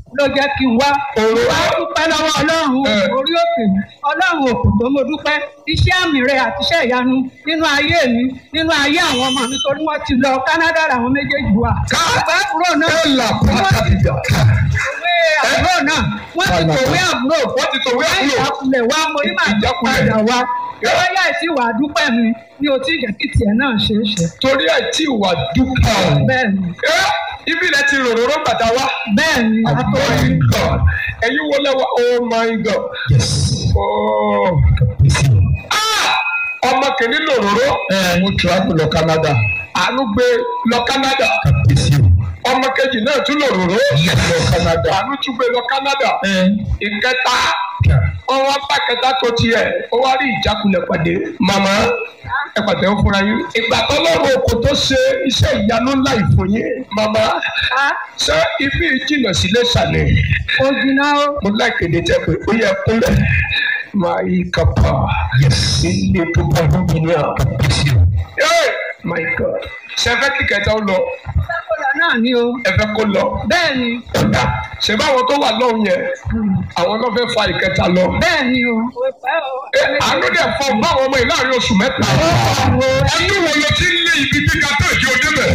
ló jẹ́ kí n wá. Òru. wá dúpẹ́ lọ́wọ́ ọlọ́run Ẹ. orí òkè mi ọlọ́run òkú tó mo dúpẹ́ iṣẹ́ àmì rẹ̀ àti iṣẹ́ ìyanu nínú ayé mi nínú ayé àwọn ọmọ mi torí wọ́n ti lọ Canada làwọn méjèèjì wà. Ká. bàbá àbúrò náà ẹ là pàtàkìjà. òwe àbúrò náà wọ́n ti tòwé àbúrò wọ́n ti tòwé àbúrò. ìjákulẹ̀ wa mo ní màá Ìjákulẹ̀. padà wá lọ́wọ́ yá ìsí wà á dúpẹ́ mi ní o tí ìjẹ́ kí tiẹ̀ náà ṣe é ṣe. torí ẹ̀ tí ìwà dúpọ̀. bẹ́ẹ̀ ni ẹ ibi rẹ ti ròròró bàtà wá. bẹ́ẹ̀ ni Oh àtọ́rí my God. ẹ̀yin wo lẹ́wọ̀ oh my God. Yes. Oh. Ah! ọmọ kìíní lòròró. Ẹ mo travel lọ Canada. àánú gbé lọ Canada. Kàbíyèsí o. ọmọ kejì náà tún lòròró. Yes. Lọ Canada. àánú tún gbé lọ Canada. Ẹ ìkẹta ọwọ́ bá kẹta tó tiẹ̀ ó wá rí ìjákulẹ̀ pàdé màmá ẹ pàtẹ́ ó fúnra yín. ìgbà tó lọ́rùn oko tó ṣe iṣẹ́ ìyanu ńlá ìfún yín màmá ká ṣé ibi ìjìnà sílé sàlẹ̀ ó jiná ó mo láìkéde tẹ pé ó yẹ kúnlẹ̀ máa yí kápá yes. ilé tó bá lómi ní à. Kàbíyèsí o. Hey, my God ṣe fẹ́ kí kẹta ó lọ sákòlà náà ni o ẹ fẹ́ kó lọ bẹ́ẹ̀ ni ọ̀dà ṣe báwọn tó wà lọ́hùn yẹn àwọn náà fẹ́ fa ìkẹta lọ. bẹ́ẹ̀ ni o. Ẹ, àánú dẹ̀ fọ báwọn ọmọ yìí láàrin oṣù mẹ́ta. ẹni wo ló ti ń lé ibi tí ká tó ìdí òde bẹ̀.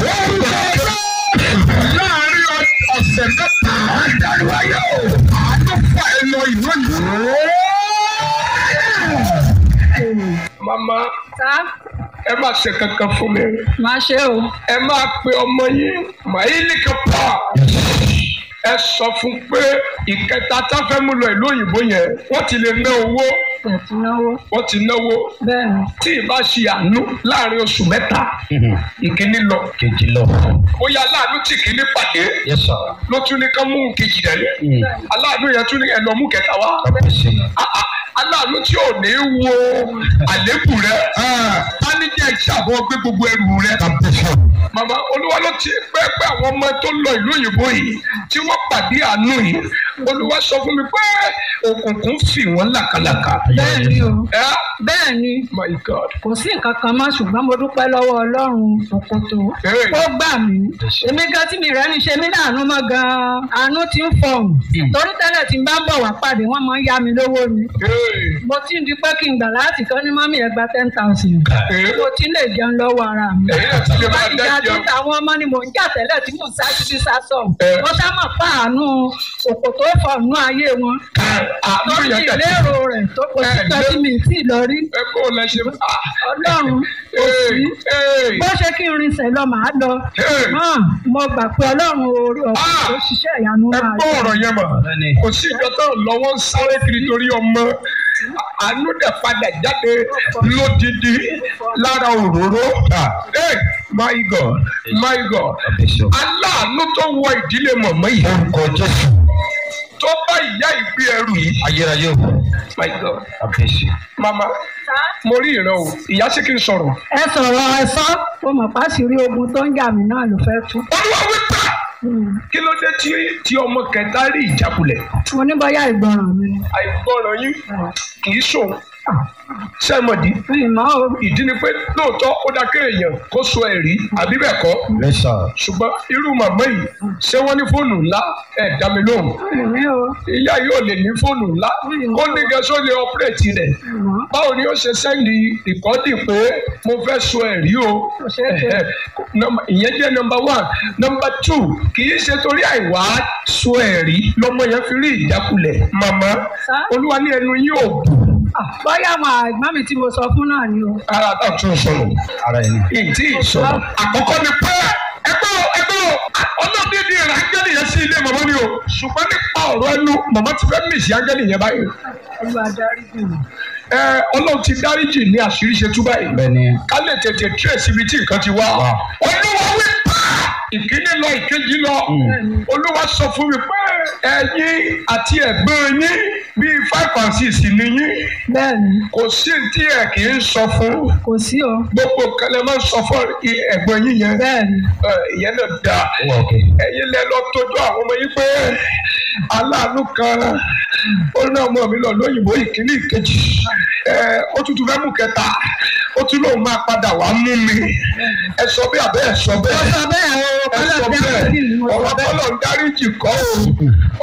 láàrin ọ- ọ̀sẹ̀ mẹ́ta àdàlù ayé o àánú fà ẹ lọ ìlú yìí. mama ká ẹ má ṣe kankan fún mi máa ṣe o. ẹ máa pe ọmọ yín màílì kápá ẹ sọ fún pé ìkẹta tá fẹ́ mú lọ ìlú òyìnbó yẹn wọ́n ti lè ná owó tẹ̀tí náwó wọ́n ti náwó bẹ́ẹ̀ ni. tí ìbá ṣe àánú láàrin oṣù mẹ́ta ìkíní lọ Kejì lọ. bóyá aláàánú tí kìíní pàdé Yes sir. ló tún ní ká mú kejì rẹ̀ Mm. aláàánú yẹn tún ní ẹ lọ mú kẹta wá Kàbíyèsí. Ah, ah, aláàánú tí ò ní wo àlékù rẹ̀ tánijẹ́ ìṣàbọ̀ gbé gbogbo ẹrù rẹ̀ Kàbíyèsí o. màmá olúwa ló ti pẹ́ẹ́pẹ́ àwọn ọmọ tó lọ ìlú òyìnbó yìí tí wọ́n pàdé àánú yìí olúwa sọ fún mi pé òkùnkùn fì wọ́n làkàlàkà bẹ́ẹ̀ ni o. ẹ bẹ́ẹ̀ ni my god kò sí nǹkan kan mọ́ ṣùgbọ́n mo dúpẹ́ lọ́wọ́ ọlọ́run òkòtò Hey. ó gbà mí èmi gan tí mi rẹ́ ní ṣe mí láàánú mọ́ gan-an àánú ti ń fọ̀hún torí tẹ́lẹ̀ tí n bá ń bọ̀ wá pàdé wọ́n máa ń yá mi lówó ni Hey. mo ti ń di pé kí n gbà láti kọ́ ní mọ́mí ẹ̀ gba ten thousand Hey. mo ti lè jẹun lọ́wọ́ ara mi èyí náà ti lè máa láti jà dájọ́ tó àwọn ọmọ ni mò ń jà tẹ́lẹ̀ tí mò ń sá títí sá sọ Eh. wọ́n sá mọ̀ pa àánú òkòtò fọ̀nù ayé wọn àánú lórí yẹn tẹ̀ ìlérò rẹ̀ tó kò sí Eh, kan tí mi ì tí ì lọ rí ẹ kó o lẹ ṣe ah. ọlọ́run kò sí Hey. bó ṣe kí n rinṣẹ́ lọ màá lọ Hey. hàn mo gbà pé ọlọ́run orí ọ̀pọ̀ Ah. tó ṣiṣẹ́ ìyanu ẹ máa gbọ́ ọ̀rọ̀ yẹn mọ̀ Bẹ́ẹ̀ni. kò sí ìjọ tó lọ́wọ́ ń sáré kiri torí ọmọ àánú dẹ̀ padà jáde lódìdí lára òróró. Hey, my God my God Kàbíyèsí o. aláàánú tó wọ ìdílé mọ̀mọ́ yìí Orúkọ Jésù. tó bá ìyá ìgbé ẹrù yìí Ayérayé o. my God Kàbíyèsí. mama mo rí ìran o ìyá sí kí n sọ̀rọ̀. ẹ sọ̀rọ̀ ẹ sọ ó mọ̀ pàṣírí ogun tó ń jà mí náà ló fẹ́ tú olúwa wípé kí ló dé tí tí ọmọ kẹta rí ìjákulẹ̀ mo ní bóyá ìgbọràn mi ni àìgbọràn yín kì í sòun sẹ́mọ̀dì mi mọ́ o ìdí ni pé lóòótọ́ ó dá kéèyàn kó so ẹ̀rí àbí bẹ́ẹ̀ kọ́ Yes sir. ṣùgbọ́n irú màmá yìí ṣé wọ́n ní fóònù ńlá ẹ̀ dá mi lóhùn mi o ìyá yìí ò lè ní fóònù ńlá ó ní gẹ́sọ́ lè ọ́pẹ́rẹ́tì rẹ̀ mọ́ báwo ni ó ṣe sẹ́ndì ìkọ́dì pé mo fẹ́ so ẹ̀rí o Kò ṣeé ṣe. Ẹ̀hẹ̀. Nọ́mbà- ìyẹn jẹ́ nọmba one nọmba two kì í ṣe torí àìwá so ẹ̀rí lọ́mọ yẹn fi rí ìjákulẹ̀ màmá Sá? olúwa ní ẹnu yín ò bù Ah, bóyá àwọn àgbà mi tí mo sọ fún náà ni o ara tá a tún sọ̀rọ̀ Ara ẹni. ìdí ìsọ̀rọ̀ àkọ́kọ́ ni pé ẹgbẹ́ o ẹgbẹ́ o ọlọ́dẹ́dẹ́ rẹ̀ ángẹ́lì yẹn sí ilé màmá ni o ṣùgbọ́n nípa ọ̀rọ̀ ẹnu màmá ti fẹ́ mìsì ángẹ́lì yẹn báyìí olúwa darí jù mí ẹ ọlọ́run ti dáríjì ní àṣírí ṣe tú báyìí Bẹ́ẹ̀ni. ká lè tètè trace ibi tí nǹkan ti wá Wá. olúwa wí pé ìkíní lọ ìkejì lọ olúwa sọ fún mi pé ẹ̀yin àti ẹ̀gbọ́n yín bíi five and six ni yín bẹ́ẹ̀ ni kò sí tí ẹ kì í sọ fún kò sí o gbogbo nǹkan lè máa ń sọ fún i- ẹ̀gbọ́n yín yẹn bẹ́ẹ̀ ni Ẹ, ìyẹn náà dáa Ó wà òkè. ẹ̀yin lẹ lọ tọ́jú àwọn ọmọ yín pé aláàánú kan ó ní ọmọ mi lọ lóyìnbó ìkíní ìkejì ẹ ó tún tún fẹ́ mú kẹta ó tún lóun máa padà wá mú mi ẹ sọ bí abẹ́ ẹ sọ mo bẹ́ẹ̀ sọ bẹ́ẹ̀ o ẹ kọ́lọ́ sọ bí bẹ́ẹ̀ àti mo sọ ọ̀rọ̀ bẹ́ẹ̀ kọ́lọ̀ ń dáríjì kọ́ o